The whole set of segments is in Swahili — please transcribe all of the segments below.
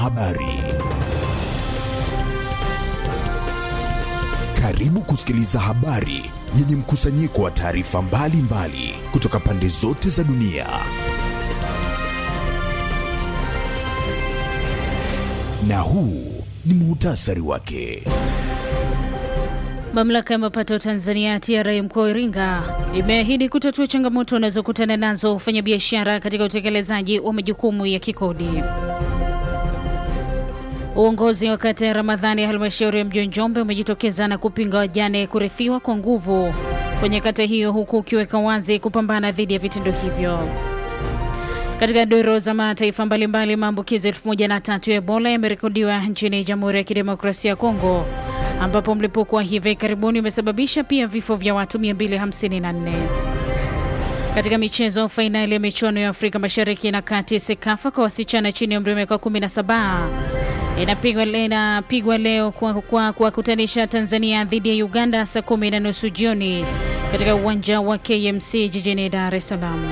Habari. Karibu kusikiliza habari yenye mkusanyiko wa taarifa mbalimbali kutoka pande zote za dunia. Na huu ni muhtasari wake. Mamlaka ya mapato Tanzania TRA mkoa wa Iringa imeahidi kutatua changamoto wanazokutana nazo wafanyabiashara katika utekelezaji wa majukumu ya kikodi. Uongozi wa kata ya Ramadhani ya halmashauri ya mji wa Njombe umejitokeza na kupinga wajane kurithiwa kwa nguvu kwenye kata hiyo, huku ukiweka wazi kupambana dhidi ya vitendo hivyo. Katika duru za mataifa mbalimbali, maambukizi elfu moja na tatu ya Ebola yamerekodiwa nchini Jamhuri ya Kidemokrasia ya Kongo, ambapo mlipuko wa hivi karibuni umesababisha pia vifo vya watu 254. Katika michezo, fainali ya michuano ya Afrika Mashariki na Kati SEKAFA kwa wasichana chini ya umri wa miaka 17 inapigwa inapigwa leo kwa kuwakutanisha Tanzania dhidi ya Uganda saa kumi na nusu jioni katika uwanja wa KMC jijini Dar es Salaam.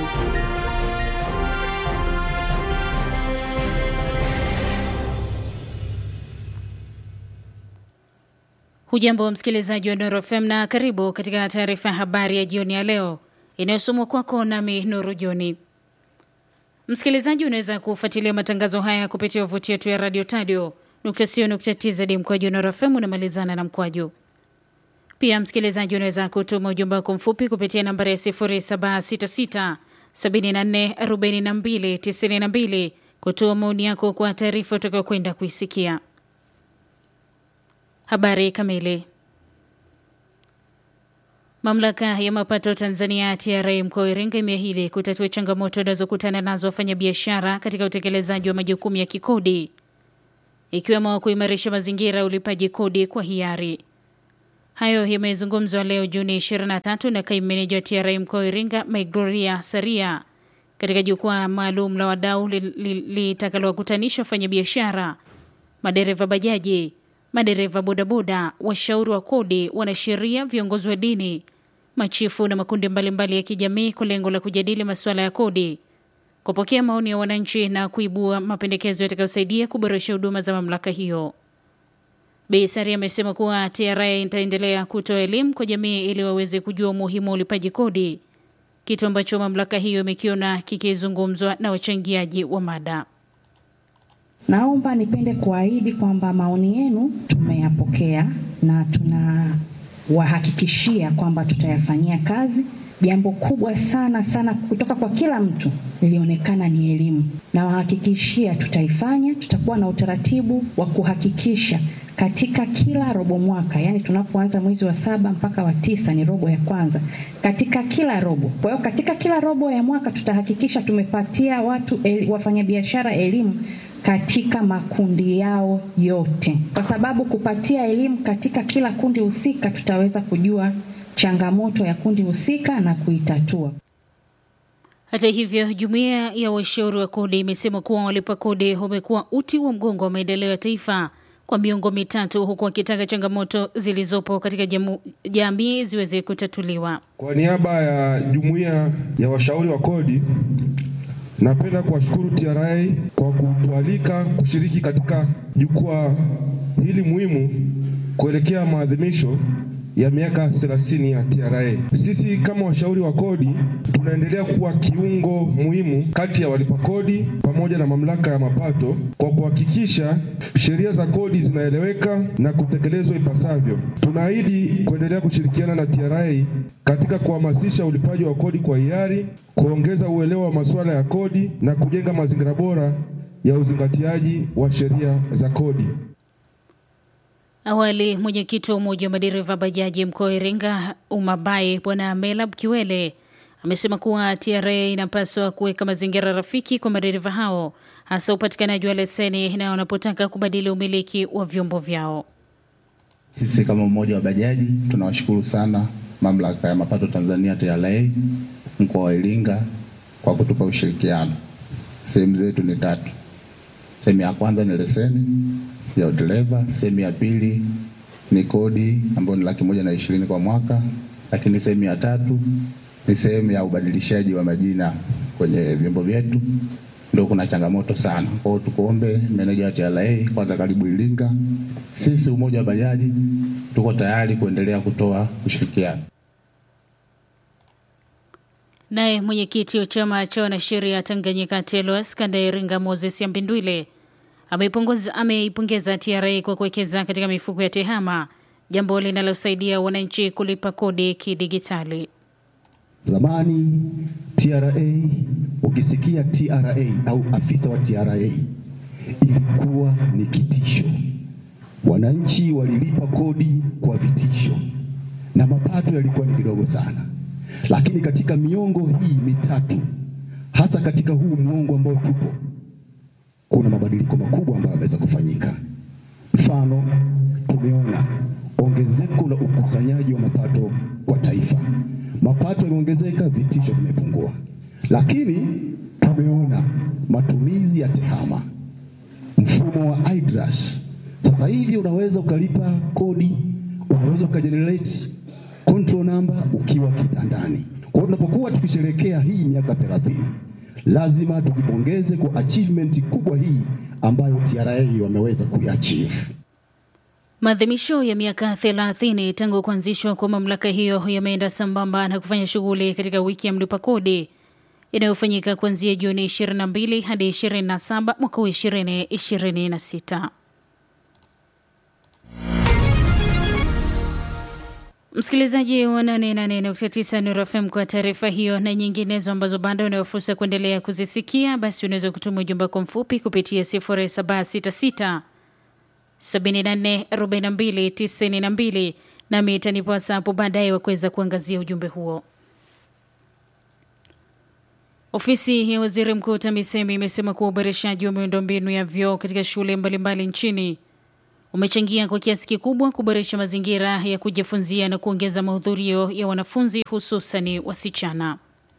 Hujambo wa msikilizaji wa Nuru FM na karibu katika taarifa ya habari ya jioni ya leo inayosomwa kwako nami Nuru Joni. Msikilizaji, unaweza kufuatilia matangazo haya kupitia wavuti yetu ya radio tadio tz mkwaju Nuru FM unamalizana na mkwaju. Pia msikilizaji, unaweza kutuma ujumbe wako mfupi kupitia nambari ya 0766 74 42 92 kutoa maoni yako kwa taarifa utakayokwenda kuisikia. Habari kamili. Mamlaka ya mapato Tanzania TRA mkoa wa Iringa imeahidi kutatua changamoto wanazokutana nazo wafanyabiashara katika utekelezaji wa majukumu ya kikodi ikiwemo kuimarisha mazingira ya ulipaji kodi kwa hiari. Hayo yamezungumzwa leo Juni 23 na kaimu meneja wa TRA mkoa wa Iringa Migloria Saria katika jukwaa maalum la wadau litakalowakutanisha wafanyabiashara, madereva bajaji madereva bodaboda, washauri wa kodi, wanasheria, viongozi wa dini, machifu na makundi mbalimbali mbali ya kijamii kwa lengo la kujadili masuala ya kodi, kupokea maoni ya wananchi na kuibua mapendekezo yatakayosaidia kuboresha huduma za mamlaka hiyo. Bi Sari amesema kuwa TRA itaendelea kutoa elimu kwa jamii ili waweze kujua umuhimu wa ulipaji kodi, kitu ambacho mamlaka hiyo imekiona kikizungumzwa na wachangiaji wa mada. Naomba nipende kuahidi kwamba maoni yenu tumeyapokea na tunawahakikishia kwamba tutayafanyia kazi. Jambo kubwa sana sana kutoka kwa kila mtu lilionekana ni elimu. Nawahakikishia tutaifanya. Tutakuwa na utaratibu wa kuhakikisha katika kila robo mwaka, yani tunapoanza mwezi wa saba mpaka wa tisa ni robo ya kwanza, katika kila robo. Kwa hiyo katika kila robo ya mwaka tutahakikisha tumepatia watu el, wafanyabiashara elimu katika makundi yao yote, kwa sababu kupatia elimu katika kila kundi husika, tutaweza kujua changamoto ya kundi husika na kuitatua. Hata hivyo, jumuiya ya washauri wa kodi imesema kuwa walipa kodi wamekuwa uti wa mgongo wa maendeleo ya taifa kwa miongo mitatu, huku wakitaka changamoto zilizopo katika jamu, jamii ziweze kutatuliwa. Kwa niaba ya jumuiya ya washauri wa kodi napenda kuwashukuru TRA kwa kutualika kushiriki katika jukwaa hili muhimu kuelekea maadhimisho ya miaka 30 ya TRA. Sisi kama washauri wa kodi tunaendelea kuwa kiungo muhimu kati ya walipa kodi pamoja na mamlaka ya mapato kwa kuhakikisha sheria za kodi zinaeleweka na kutekelezwa ipasavyo. Tunaahidi kuendelea kushirikiana na TRA katika kuhamasisha ulipaji wa kodi kwa hiari, kuongeza uelewa wa masuala ya kodi na kujenga mazingira bora ya uzingatiaji wa sheria za kodi. Awali, mwenyekiti wa umoja wa madereva bajaji mkoa wa Iringa Umabai, Bwana Melab Kiwele amesema kuwa TRA inapaswa kuweka mazingira rafiki kwa madereva hao, hasa upatikanaji wa leseni na wanapotaka kubadili umiliki wa vyombo vyao. Sisi kama umoja wa bajaji tunawashukuru sana mamlaka ya mapato Tanzania TRA mkoa wa Iringa kwa kutupa ushirikiano. Sehemu zetu ni tatu. Sehemu ya kwanza ni leseni ya udereva, sehemu ya pili ni kodi ambayo ni laki moja na ishirini kwa mwaka, lakini sehemu ya tatu ni sehemu ya ubadilishaji wa majina kwenye vyombo vyetu, ndio kuna changamoto sana. Kwa hiyo tukuombe meneja wa TRA, kwanza karibu Iringa. Sisi umoja wa bajaji tuko tayari kuendelea kutoa ushirikiano. Naye mwenyekiti wa chama cha wanasheria Tanganyika TLS kanda ya Iringa Moses Yambindwile ameipongeza ameipongeza TRA kwa kuwekeza katika mifuko ya tehama, jambo linalosaidia wananchi kulipa kodi kidigitali. Zamani TRA, ukisikia TRA au afisa wa TRA ilikuwa ni kitisho. Wananchi walilipa kodi kwa vitisho na mapato yalikuwa ni kidogo sana, lakini katika miongo hii mitatu, hasa katika huu muongo ambao tupo, kuna mabadiliko makubwa ambayo yameweza kufanyika. Mfano, tumeona ongezeko la ukusanyaji wa mapato kwa taifa mapato yameongezeka, vitisho vimepungua. Lakini tumeona matumizi ya tehama, mfumo wa IDRAS. Sasa hivi unaweza ukalipa kodi, unaweza ukajenerate control number ukiwa kitandani. Kwa hiyo tunapokuwa tukisherekea hii miaka 30 lazima tujipongeze kwa achievement kubwa hii ambayo TRA wameweza kuiachieve. Maadhimisho ya miaka 30 tangu kuanzishwa kwa mamlaka hiyo yameenda sambamba na kufanya shughuli katika wiki ya mlipa kodi inayofanyika kuanzia Juni 22 hadi 27 mwaka wa 2026. Msikilizaji wa 88.9 Nuru FM kwa taarifa hiyo na nyinginezo ambazo bado unayo fursa kuendelea kuzisikia, basi unaweza kutuma ujumbe wako mfupi kupitia 0766 744292 nami itanipasa hapo baadaye wa kuweza kuangazia ujumbe huo. Ofisi ya waziri mkuu TAMISEMI imesema kuwa uboreshaji wa miundombinu ya vyoo katika shule mbalimbali nchini umechangia kwa kiasi kikubwa kuboresha mazingira ya kujifunzia na kuongeza mahudhurio ya wanafunzi hususani wasichana.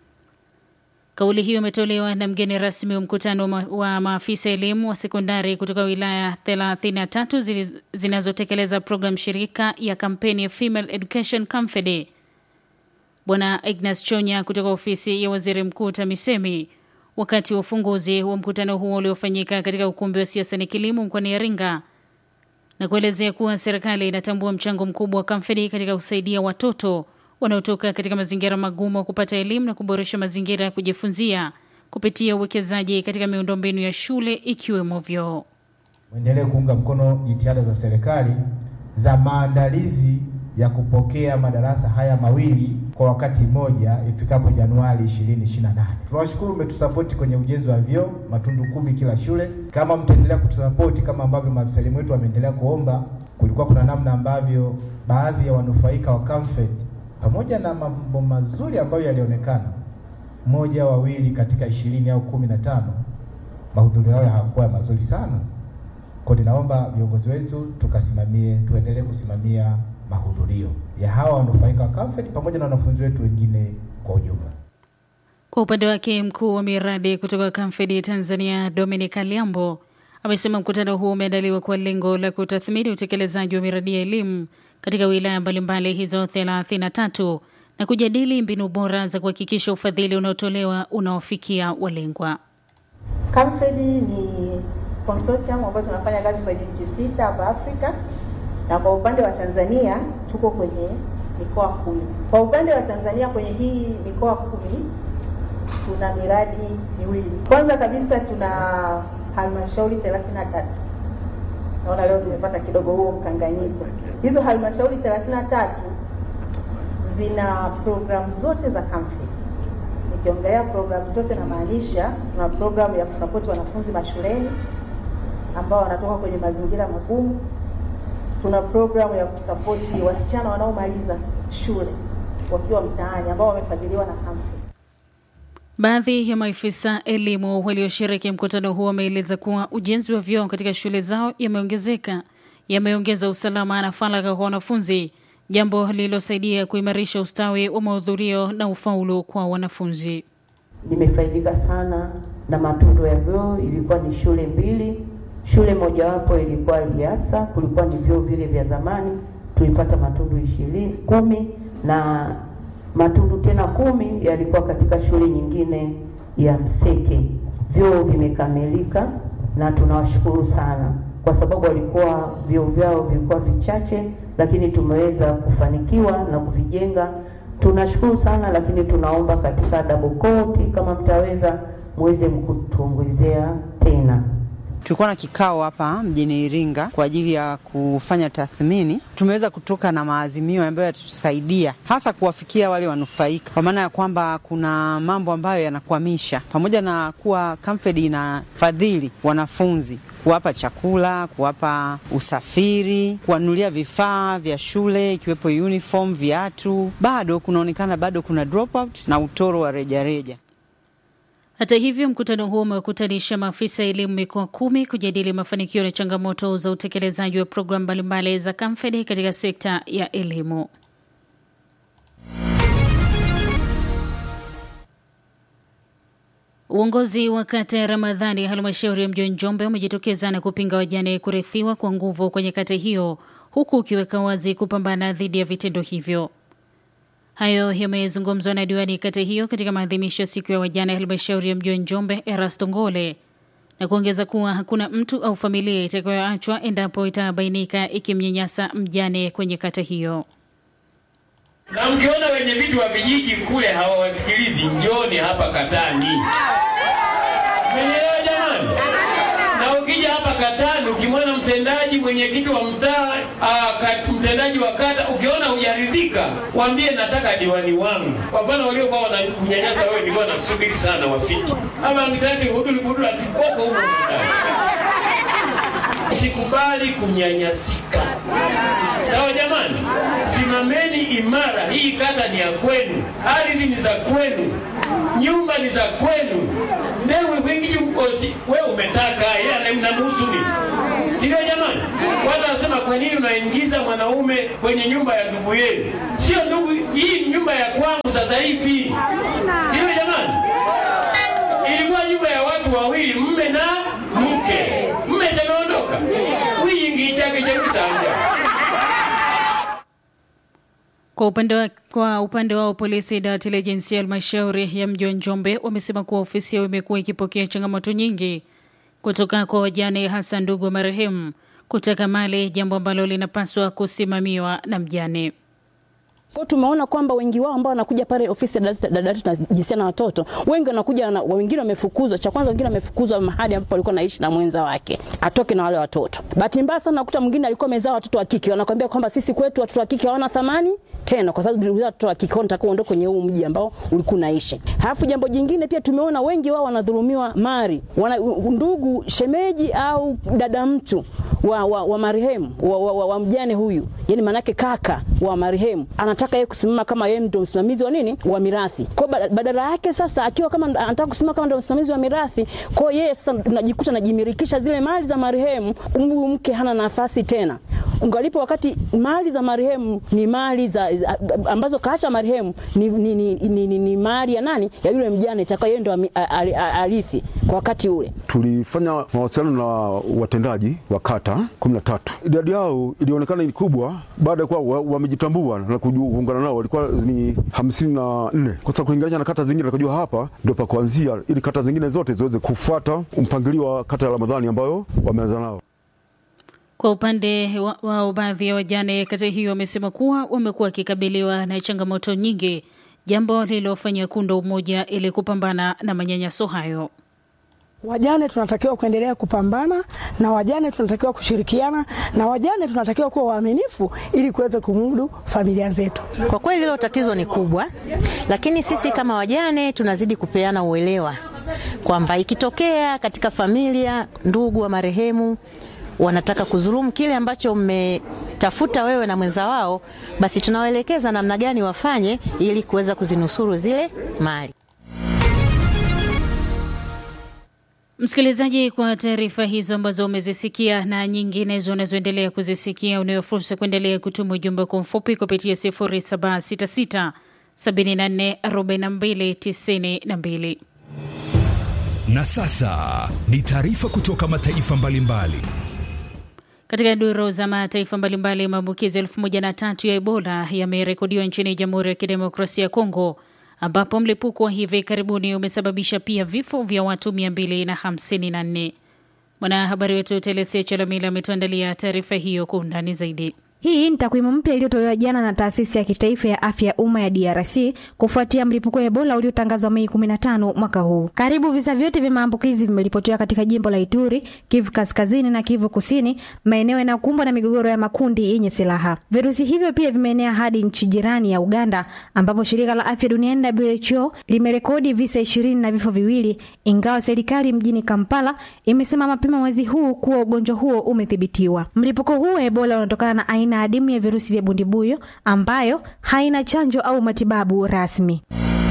Kauli hiyo imetolewa na mgeni rasmi wa mkutano ma wa maafisa elimu wa sekondari kutoka wilaya 33 zinazotekeleza programu shirika ya kampeni ya Female Education Confede. Bwana Ignas Chonya kutoka ofisi ya waziri mkuu TAMISEMI wakati wa ufunguzi wa mkutano huo uliofanyika katika ukumbi wa siasa ni kilimo mkoani Iringa na kuelezea kuwa serikali inatambua mchango mkubwa wa Confede katika kusaidia watoto wanaotoka katika mazingira magumu wa kupata elimu na kuboresha mazingira ya kujifunzia kupitia uwekezaji katika miundombinu ya shule ikiwemo vyoo. Mwendelee kuunga mkono jitihada za serikali za maandalizi ya kupokea madarasa haya mawili kwa wakati mmoja ifikapo Januari 2028. Tunawashukuru mmetusapoti kwenye ujenzi wa vyoo matundu kumi kila shule. Kama mtaendelea kutusapoti kama ambavyo maafisa elimu wetu wameendelea kuomba, kulikuwa kuna namna ambavyo baadhi ya wanufaika wa Comfort pamoja na mambo mazuri ambayo yalionekana, mmoja wawili katika ishirini au kumi na tano mahudhurio yao hayakuwa mazuri sana. Kwa ninaomba viongozi wetu tukasimamie, tuendelee kusimamia mahudhurio ya hawa wanufaika wa Comfort pamoja na wanafunzi wetu wengine kwa ujumla. Kwa upande wake mkuu wa miradi kutoka Comfort Tanzania Dominic Aliambo amesema mkutano huu umeandaliwa kwa lengo la kutathmini utekelezaji wa miradi ya elimu katika wilaya mbalimbali hizo 33 na kujadili mbinu bora za kuhakikisha ufadhili unaotolewa unaofikia walengwa. Comfort ni consortium ambayo tunafanya kazi kwenye nchi sita hapa Afrika, na kwa upande wa Tanzania tuko kwenye mikoa kumi. Kwa upande wa Tanzania kwenye hii mikoa kumi tuna miradi miwili. Kwanza kabisa tuna halmashauri 33 naona leo tumepata kidogo huo mkanganyiko. Hizo halmashauri 33 zina programu zote za Comfort. Nikiongelea programu zote namaanisha tuna programu ya kusapoti wanafunzi mashuleni ambao wanatoka kwenye mazingira magumu. Tuna programu ya kusapoti wasichana wanaomaliza shule wakiwa mtaani ambao wamefadhiliwa na Comfort. Baadhi ya maafisa elimu walioshiriki mkutano huo wameeleza kuwa ujenzi wa vyoo katika shule zao yameongezeka yameongeza usalama na faragha kwa wanafunzi, jambo lililosaidia kuimarisha ustawi wa mahudhurio na ufaulu kwa wanafunzi. Nimefaidika sana na matundu ya vyoo. Ilikuwa ni shule mbili, shule mojawapo ilikuwa Liasa, kulikuwa ni vyoo vile vya zamani, tulipata matundu ishirini kumi na matundu tena kumi yalikuwa katika shule nyingine ya Mseke vyoo vimekamilika na tunawashukuru sana kwa sababu walikuwa vyoo vyao vilikuwa vichache, lakini tumeweza kufanikiwa na kuvijenga. Tunashukuru sana, lakini tunaomba katika double coat, kama mtaweza muweze kutuongezea tena. Tulikuwa na kikao hapa mjini Iringa kwa ajili ya kufanya tathmini. Tumeweza kutoka na maazimio ambayo yatatusaidia hasa kuwafikia wale wanufaika, kwa maana ya kwamba kuna mambo ambayo yanakwamisha, pamoja na kuwa Camfed inafadhili wanafunzi kuwapa chakula, kuwapa usafiri, kuwanunulia vifaa vya shule ikiwepo uniform, viatu, bado kunaonekana bado kuna dropout na utoro wa rejareja. Hata hivyo, mkutano huo umewakutanisha maafisa elimu mikoa kumi kujadili mafanikio na changamoto za utekelezaji wa programu mbalimbali za Camfed katika sekta ya elimu. Uongozi wa kata ya Ramadhani halmashauri ya mji wa Njombe umejitokeza na kupinga wajane kurithiwa kwa nguvu kwenye kata hiyo, huku ukiweka wazi kupambana dhidi ya vitendo hivyo. Hayo yamezungumzwa na diwani kata hiyo katika maadhimisho ya siku ya wajane halmashauri ya mji wa Njombe, Erasto Ngole, na kuongeza kuwa hakuna mtu au familia itakayoachwa endapo itabainika ikimnyanyasa mjane kwenye kata hiyo. Na mkiona wenye vitu wa vijiji kule hawawasikilizi, njoni hapa katani. Mmenielewa jamani? Na ukija hapa katani, ukimwona mtendaji mwenyekiti wa mtaa, mtendaji wa kata, ukiona hujaridhika, waambie nataka diwani wangu. Kwa mfano waliokuwa wanakunyanyasa wewe, nilikuwa nasubiri sana wafiki ama mtaki huduli budula asipoko huko ndani. Sikubali kunyanyasika. Sawa jamani, simameni imara. Hii kata ni ya kwenu, ardhi ni za kwenu, nyumba ni za kwenu. Ndewe wengiji mkosi, we umetaka yeye mnamhusu nini? Sio jamani? Kwanza anasema kwa nini unaingiza mwanaume kwenye nyumba ya ndugu yenu? Sio ndugu, hii ni nyumba ya kwangu sasa hivi. Sio jamani? Ilikuwa nyumba ya watu wawili, mme na mke. Mme ameondoka, wiyingi chake cha kusanja Kwa upande wa, kwa upande wao polisi dawati la jinsia ya halmashauri ya mji wa Njombe wamesema kuwa ofisi yao imekuwa ikipokea changamoto nyingi kutoka kwa wajane, hasa ndugu wa marehemu kutaka mali, jambo ambalo linapaswa kusimamiwa na mjane. Kwa tumeona kwamba wengi wao ambao wanakuja pale ofisi ya dawati la jinsia na watoto, wengi wanakuja na wengine wamefukuzwa. Cha kwanza, wengine wamefukuzwa mahali ambapo alikuwa anaishi na mwenza wake, atoke na wale watoto. Bahati mbaya sana nakuta mwingine alikuwa amezaa watoto wa kike, wanakuambia kwamba sisi kwetu watoto wa kike hawana thamani tena, kwa sababu tulizaa watoto wa kike, unataka uondoke kwenye huu mji ambao ulikuwa unaishi. Halafu jambo jingine pia tumeona wengi wao wanadhulumiwa mali, wana ndugu, shemeji au dada mtu wa, wa, wa marehemu wa, wa, wa, wa mjane huyu, yani manake kaka wa marehemu anataka yeye kusimama kama yeye ndio msimamizi wa nini wa mirathi. Kwa badala yake sasa, akiwa kama anataka kusimama kama ndio msimamizi wa mirathi, kwa yeye sasa tunajikuta anajimirikisha zile mali za marehemu, huyu mke hana nafasi tena ungalipo wakati mali za marehemu ni mali za ambazo kaacha marehemu ni, ni, ni, ni, ni, ni mali ya nani ya yule mjane itakayo yeye ndo arithi kwa wakati ule. Tulifanya mawasiliano na watendaji wa kata kumi na tatu. Idadi yao ilionekana ni kubwa baada ya kuwa wamejitambua na kuungana nao, walikuwa ni hamsini na nne kwa sababu kulinganisha na kata zingine, nakujua hapa ndio pa kuanzia, ili kata zingine zote ziweze kufuata mpangilio wa kata ya Ramadhani ambayo wameanza nao. Kwa upande wao wa baadhi ya wajane kata hiyo wamesema kuwa wamekuwa wakikabiliwa na changamoto nyingi, jambo lililofanya kuunda umoja ili kupambana na manyanyaso hayo. Wajane tunatakiwa kuendelea kupambana na wajane, tunatakiwa kushirikiana na wajane, tunatakiwa kuwa waaminifu ili kuweza kumudu familia zetu. Kwa kweli hilo tatizo ni kubwa, lakini sisi kama wajane tunazidi kupeana uelewa kwamba ikitokea katika familia ndugu wa marehemu wanataka kudhulumu kile ambacho mmetafuta wewe na mwenza wao, basi tunawaelekeza namna gani wafanye ili kuweza kuzinusuru zile mali. Msikilizaji, kwa taarifa hizo ambazo umezisikia na nyinginezo unazoendelea kuzisikia, unayo fursa kuendelea kutuma ujumbe kwa mfupi kupitia 0766 74 42 92. Na sasa ni taarifa kutoka mataifa mbalimbali mbali. Katika duru za mataifa mbalimbali, maambukizi elfu moja na tatu ya Ebola yamerekodiwa nchini Jamhuri ya Kidemokrasia ya Kongo, ambapo mlipuko wa hivi karibuni umesababisha pia vifo vya watu 254. Mwanahabari wetu Telesia Chalamila ametuandalia taarifa hiyo kwa undani zaidi. Hii ni takwimu mpya iliyotolewa jana na taasisi ya kitaifa ya afya ya umma ya DRC kufuatia mlipuko wa Ebola uliotangazwa Mei 15 mwaka huu. Karibu visa vyote vya maambukizi vimeripotiwa katika jimbo la Ituri, Kivu Kaskazini na Kivu Kusini, maeneo yanayokumbwa na migogoro ya makundi yenye silaha. Virusi hivyo pia vimeenea hadi nchi jirani ya Uganda, ambapo shirika la afya duniani WHO limerekodi visa ishirini na vifo viwili, ingawa serikali mjini Kampala imesema mapema mwezi huu kuwa ugonjwa huo umethibitiwa. Mlipuko huu wa Ebola unatokana na aina adimu ya virusi vya bundibuyo ambayo haina chanjo au matibabu rasmi.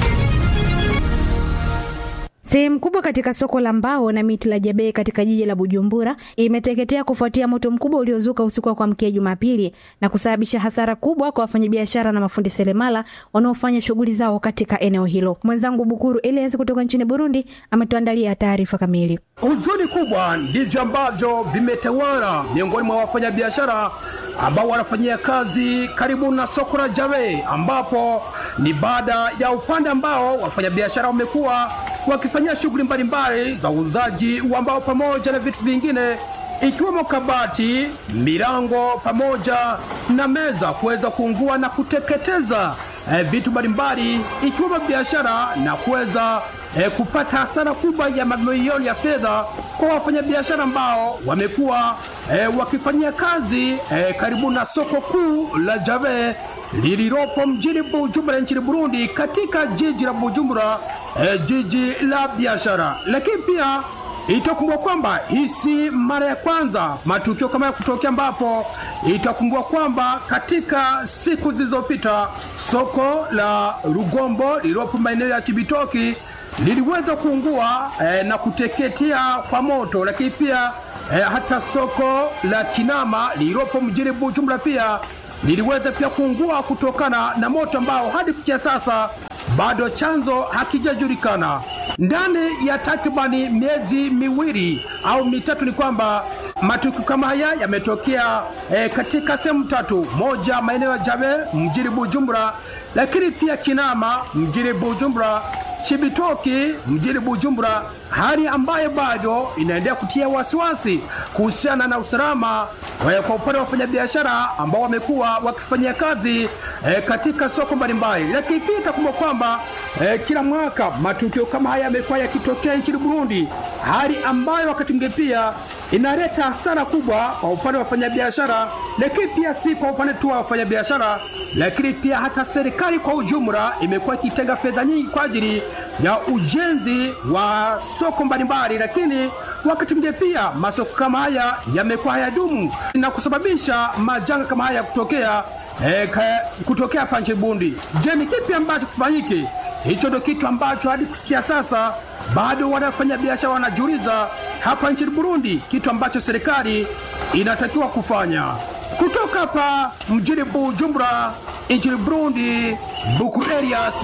Sehemu kubwa katika soko la mbao na miti la Jabee katika jiji la Bujumbura imeteketea kufuatia moto mkubwa uliozuka usiku wa kuamkia Jumapili na kusababisha hasara kubwa kwa wafanyabiashara na mafundi seremala wanaofanya shughuli zao katika eneo hilo. Mwenzangu Bukuru Elias kutoka nchini Burundi ametuandalia taarifa kamili. Huzuni kubwa ndivyo ambavyo vimetawala miongoni mwa wafanyabiashara ambao wanafanyia kazi karibu na soko la Jabee, ambapo ni baada ya upande ambao wafanyabiashara wamekuwa wakifanyia shughuli mbalimbali za uuzaji wa mbao pamoja na vitu vingine ikiwemo kabati, milango pamoja na meza kuweza kuungua na kuteketeza eh, vitu mbalimbali ikiwemo biashara na kuweza eh, kupata hasara kubwa ya mamilioni ya fedha kwa wafanyabiashara ambao wamekuwa eh, wakifanyia kazi eh, karibu na soko kuu la Jabe lililopo mjini Bujumbura nchini Burundi, katika jiji la Bujumbura eh, jiji la biashara, lakini pia itakumbua kwamba hii si mara ya kwanza matukio kama ya kutokea, ambapo itakumbua kwamba katika siku zilizopita soko la Rugombo lililopo maeneo ya Chibitoki liliweza kuungua eh, na kuteketea kwa moto, lakini pia eh, hata soko la Kinama lililopo mjini Bujumbura pia liliweza pia kuungua kutokana na moto ambao hadi kufikia sasa bado chanzo hakijajulikana. Ndani ya takribani miezi miwili au mitatu, ni kwamba matukio kama haya yametokea eh, katika sehemu tatu: moja maeneo ya Jabe mjini Bujumbura, lakini pia Kinama mjini Bujumbura, Chibitoki mjini Bujumbura, hali ambayo bado inaendelea kutia wasiwasi kuhusiana na usalama eh, kwa upande wa wafanyabiashara ambao wamekuwa wakifanyia kazi eh, katika soko mbalimbali, lakini pia itakumbuka kwamba eh, kila mwaka matukio kama haya yamekuwa yakitokea nchini Burundi, hali ambayo wakati mwingine pia inaleta hasara kubwa kwa upande wa wafanyabiashara, lakini pia si kwa upande tu wa wafanyabiashara, lakini pia hata serikali kwa ujumla imekuwa ikitenga fedha nyingi kwa ajili ya ujenzi wa soko mbalimbali, lakini wakati mwingine pia masoko kama haya yamekuwa hayadumu na kusababisha majanga kama haya kutokea eh, kutokea hapa nchini Burundi. Je, ni kipi ambacho kifanyike? Hicho ndio kitu ambacho hadi kufikia sasa bado wanafanya biashara wanajiuliza hapa nchini Burundi, kitu ambacho serikali inatakiwa kufanya. Kutoka hapa mjini Bujumbura nchini Burundi, Buku Elias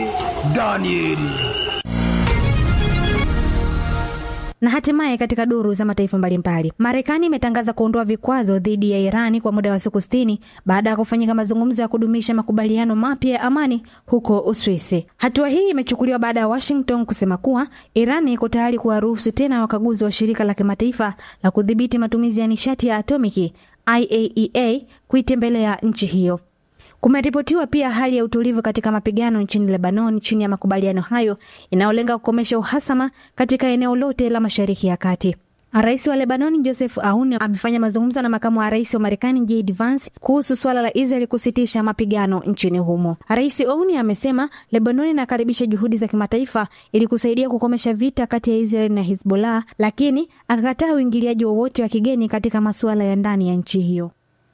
Danieli. Na hatimaye katika duru za mataifa mbalimbali, Marekani imetangaza kuondoa vikwazo dhidi ya Irani kwa muda wa siku sitini baada ya kufanyika mazungumzo ya kudumisha makubaliano mapya ya amani huko Uswisi. Hatua hii imechukuliwa baada ya Washington kusema kuwa Irani iko tayari kuwaruhusu tena wakaguzi wa shirika la kimataifa la kudhibiti matumizi ya nishati ya atomiki IAEA kuitembelea nchi hiyo. Kumeripotiwa pia hali ya utulivu katika mapigano nchini Lebanon chini ya makubaliano hayo inayolenga kukomesha uhasama katika eneo lote la Mashariki ya Kati. Rais wa Lebanon Joseph Aoun amefanya mazungumzo na makamu wa rais wa Marekani JD Vance kuhusu suala la Israel kusitisha mapigano nchini humo. Rais Aoun amesema Lebanon inakaribisha juhudi za kimataifa ili kusaidia kukomesha vita kati ya Israel na Hezbollah, lakini akakataa uingiliaji wowote wa kigeni katika masuala ya ndani ya nchi hiyo.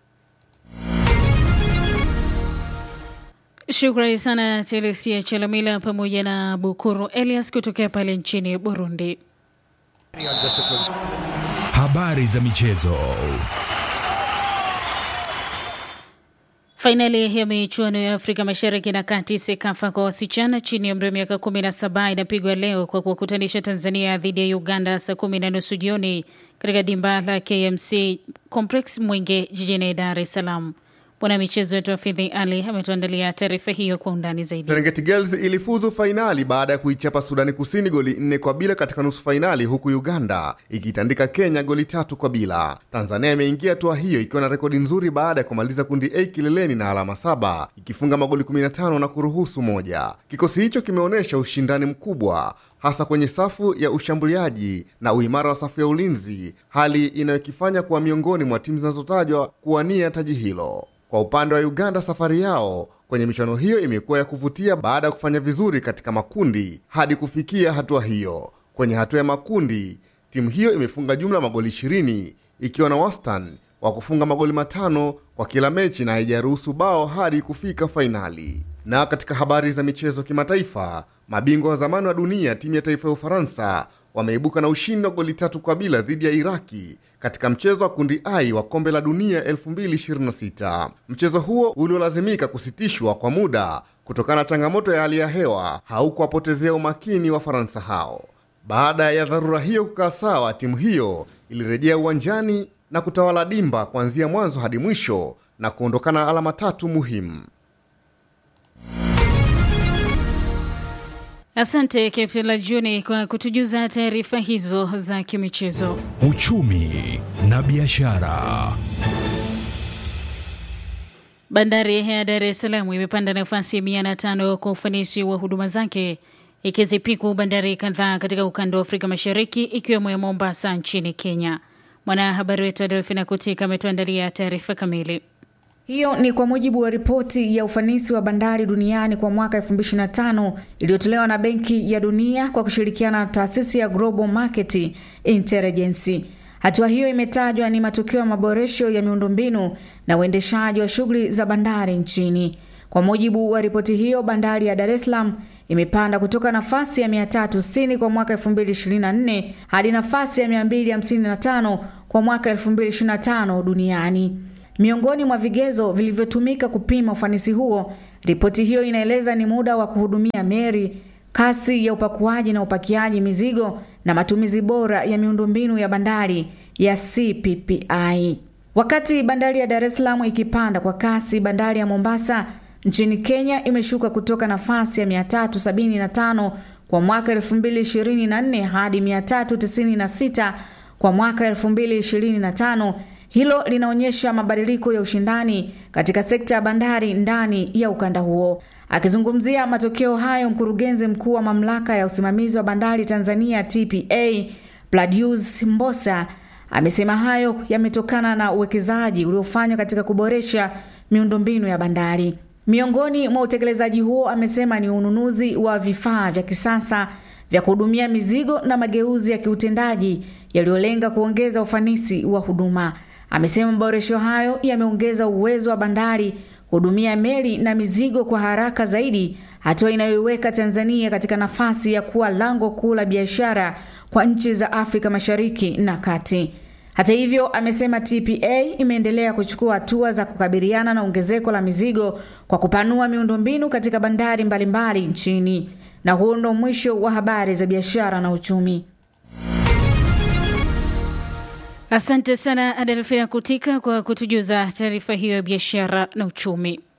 Shukrani sana Telesia Chalamila pamoja na Bukuru Elias kutokea pale nchini Burundi. Habari za michezo. Fainali ya michuano ya Afrika Mashariki na Kati SEKAFA kwa wasichana chini ya umri wa miaka 17 inapigwa leo kwa kuwakutanisha Tanzania dhidi ya Uganda saa kumi na nusu jioni katika dimba la KMC Complex Mwenge jijini Dar es Salaam. Mwanamichezo wetu Hafidhi Ali ametuandalia taarifa hiyo kwa undani zaidi. Serengeti Girls ilifuzu fainali baada ya kuichapa Sudani Kusini goli nne kwa bila katika nusu fainali, huku Uganda ikitandika Kenya goli tatu kwa bila. Tanzania imeingia hatua hiyo ikiwa na rekodi nzuri baada ya kumaliza kundi A kileleni na alama saba ikifunga magoli 15 na kuruhusu moja. Kikosi hicho kimeonyesha ushindani mkubwa hasa kwenye safu ya ushambuliaji na uimara wa safu ya ulinzi, hali inayokifanya kuwa miongoni mwa timu zinazotajwa kuwania taji hilo. Kwa upande wa Uganda, safari yao kwenye michuano hiyo imekuwa ya kuvutia baada ya kufanya vizuri katika makundi hadi kufikia hatua hiyo. Kwenye hatua ya makundi, timu hiyo imefunga jumla magoli 20 ikiwa na wastani wa kufunga magoli matano kwa kila mechi na haijaruhusu bao hadi kufika fainali. Na katika habari za michezo kimataifa, mabingwa wa zamani wa dunia timu ya taifa ya Ufaransa wameibuka na ushindi wa goli tatu kwa bila dhidi ya Iraki katika mchezo wa kundi I wa kombe la dunia 2026. Mchezo huo uliolazimika kusitishwa kwa muda kutokana na changamoto ya hali ya hewa haukuwapotezea umakini wa Faransa hao. Baada ya dharura hiyo kukaa sawa, timu hiyo ilirejea uwanjani na kutawala dimba kuanzia mwanzo hadi mwisho na kuondokana na alama tatu muhimu. Asante Captain Lajuni kwa kutujuza taarifa hizo za kimichezo. Uchumi na biashara. Bandari ya Dar es Salaam imepanda nafasi ya mia na tano kwa ufanisi wa huduma zake ikizipiku bandari kadhaa katika ukanda wa Afrika Mashariki ikiwemo ya Mombasa nchini Kenya. Mwanahabari wetu Adelfina Kutika ametuandalia taarifa kamili. Hiyo ni kwa mujibu wa ripoti ya ufanisi wa bandari duniani kwa mwaka 2025 iliyotolewa na Benki ya Dunia kwa kushirikiana na taasisi ya Global Market Intelligence. Hatua hiyo imetajwa ni matokeo ya maboresho ya miundombinu na uendeshaji wa shughuli za bandari nchini. Kwa mujibu wa ripoti hiyo, bandari ya Dar es Salaam imepanda kutoka nafasi ya 360 kwa mwaka 2024 hadi nafasi ya 255 kwa mwaka 2025 duniani. Miongoni mwa vigezo vilivyotumika kupima ufanisi huo, ripoti hiyo inaeleza ni muda wa kuhudumia meli, kasi ya upakuaji na upakiaji mizigo na matumizi bora ya miundombinu ya bandari ya CPPI. Wakati bandari ya Dar es Salaam ikipanda kwa kasi, bandari ya Mombasa nchini Kenya imeshuka kutoka nafasi ya 375 kwa mwaka 2024 hadi 396 kwa mwaka 2025. Hilo linaonyesha mabadiliko ya ushindani katika sekta ya bandari ndani ya ukanda huo. Akizungumzia matokeo hayo, mkurugenzi mkuu wa mamlaka ya usimamizi wa bandari Tanzania TPA Pladius Mbosa amesema hayo yametokana na uwekezaji uliofanywa katika kuboresha miundombinu ya bandari. Miongoni mwa utekelezaji huo, amesema ni ununuzi wa vifaa vya kisasa vya kuhudumia mizigo na mageuzi ya kiutendaji yaliyolenga kuongeza ufanisi wa huduma. Amesema maboresho hayo yameongeza uwezo wa bandari kuhudumia meli na mizigo kwa haraka zaidi, hatua inayoiweka Tanzania katika nafasi ya kuwa lango kuu la biashara kwa nchi za Afrika Mashariki na Kati. Hata hivyo, amesema TPA imeendelea kuchukua hatua za kukabiliana na ongezeko la mizigo kwa kupanua miundombinu katika bandari mbalimbali mbali nchini. Na huo ndo mwisho wa habari za biashara na uchumi. Asante sana Adelfina Kutika kwa kutujuza taarifa hiyo ya biashara na uchumi.